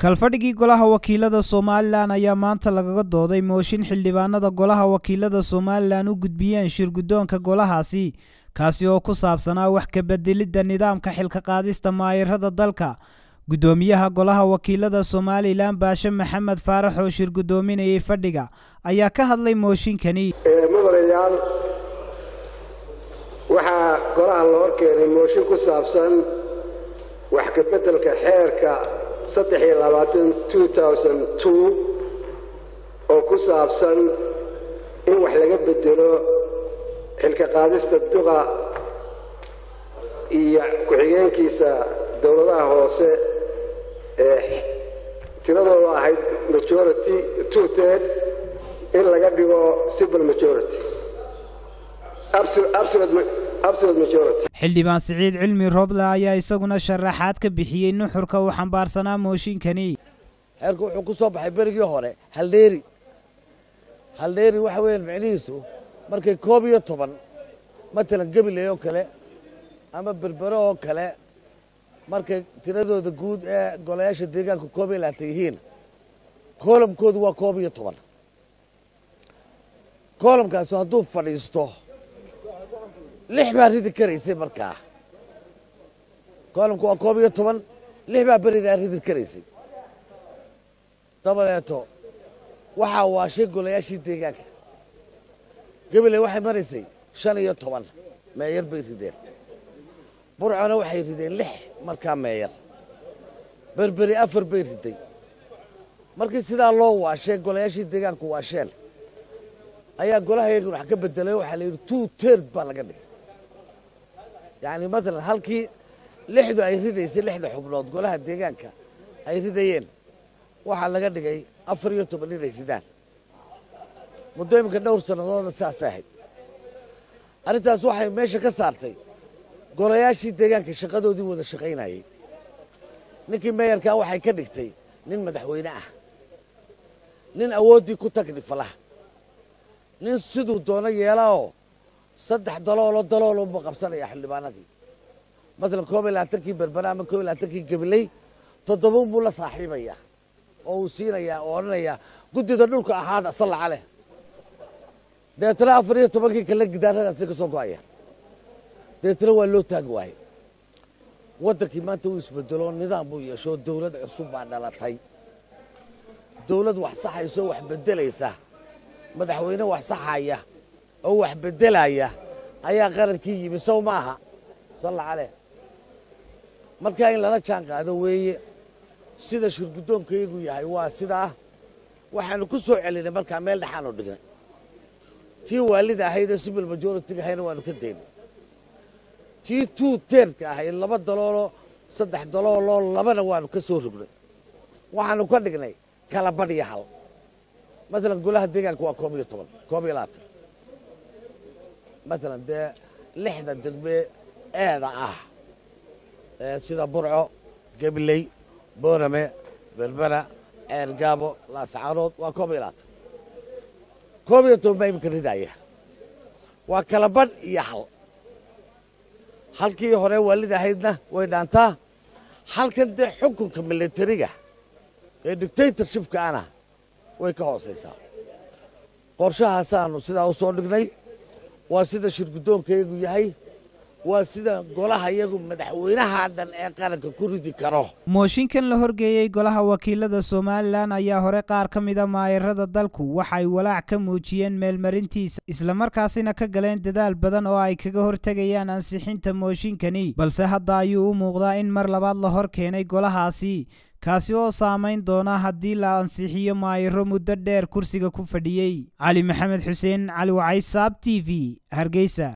kalfadhigii golaha wakiilada somalilan ayaa maanta lagaga dooday mooshin xildhibaanada golaha wakiilada somalilan u gudbiyeen shirguddoonka golahaasi kaasi oo ku saabsanaa wax kabeddelidda nidaamka xilka qaadista maayirada dalka guddoomiyaha golaha wakiilada somalilan baashe maxamed faarax oo shir guddoominayay fadhiga ayaa ka hadlay mooshinkani mudanayaal waxaa golaha la hor keenay mooshin ku saabsan wax kabeddelka xeerka oo ku saabsan in wax laga bedelo xilka qaadista duqa iyo ku-xigeenkiisa dowladaha hoose ee tiradooda ahayd majority two ted in laga dhigo civil majority xildhibaan siciid cilmi rooble ayaa isaguna sharaxaad ka bixiyey nuxurka uu xambaarsanaa mooshinkani xeerku wuxuu ku soo baxay berigii hore haldheeri haldheeri waxa weeyaan micnihiisu markay koob iyo toban matalan gabiley oo kale ama berbero oo kale markay tiradooda guud ee golayaasha deegaanka koob iyo labaatan yihiin koolamkoodu waa koob iyo toban koolamkaasu hadduu fadhiisto lix baa ridi karaysay markaa koolamku waa koob iyo toban lix baa beridaa ridi karaysay dabadeeto waxaa waashay golayaashii deegaanka gabiley waxay maraysay shan iyo toban meeyar bay rideen burcona waxay rideen lix markaa meeyar berberi afar bay riday markii sidaa loo waashay golayaashii deegaanku waasheen ayaa golaha yagan wax ka bedelay waxaa la yidhi two tird baa laga dhigay yacni matalan halkii lixdu ay ridaysay lixda xubnood golaha deegaanka ay ridayeen waxaa laga dhigay afar iyo toban inay ridaan muddo iminka dhowr sannadoodna saasay ahayd arrintaas waxay meesha ka saartay golayaashii deegaanka shaqadoodii wada shaqaynayey ninkii meeyarkaa waxay ka dhigtay nin madaxweyne ah nin awooddii ku tagnifalaha nin siduu doono yeelaoo saddex daloolo daloolunba qabsanaya xildhibaanadii matalan koob iyo labaatankii berbera ama koob iyo labaatankii gabiley toddobaun buu la saaxiibayaa oo uu siinayaa oo odhanayaa guddida dhulka ahaada sallaca leh dabeetana afar iyo tobankii kale gidaaradaasi ka soo go-ayaan dabeetana waa loo taagi waaye waddankii maanta uu isbedelo nidaam buu yeesho dowlad cusub baa dhalatay dowlad wax saxayso wax beddelaysa madaxweyne wax saxaya oo wax beddelaya ayaa qarankii yimi sow ma aha salla caleh markaa in lala jaan qaado weeye sida shirguddoonkayagu yahay waa sidaa waxaanu ku soo celinay markaa meel dhexaanu dhignay tii waalida ahayd ee civil majority-ga ahayna waanu ka daynay tii two teerdka ahayd laba dalooloo saddex dalooloo labana waanu ka soo rognay waxaanu ka dhignay kala badh iyo hal matalan golaha deegaanka waa koob iyo toban koob iyo labaatan matalan dee lixda degme eeda ah sida burco gabiley boorame berbera ceergaabo laascaanood waa koob iyo labaatan koob iyo toban baa iminka ridaaya waa kala badh iyo hal halkii hore waalid ahaydna way dhaantaa halkan dee xukunka militariga ee dictatorshipka ana way ka hoosaysaa qorshahaasaanu sidaa u soo dhignay waa sida shirguddoonkayagu yahay waa sida golaha yagu madaxweynaha dhan ee qaranka ku ridi karo mooshinkan la horgeeyey golaha wakiilada somalilan ayaa hore qaar ka mida maayirada dalku waxay walaac ka muujiyeen meelmarintiisa islamarkaasina ka galeen dadaal badan oo ay kaga hortegayaan ansixinta mooshinkani balse hadda ayuu u muuqdaa in mar labaad la hor keenay golahaasi kaasi oo saamayn doona haddii la ansixiyo maayiro muddo dheer kursiga ku fadhiyey cali maxamed xuseen cali wacay saab t v hargeysa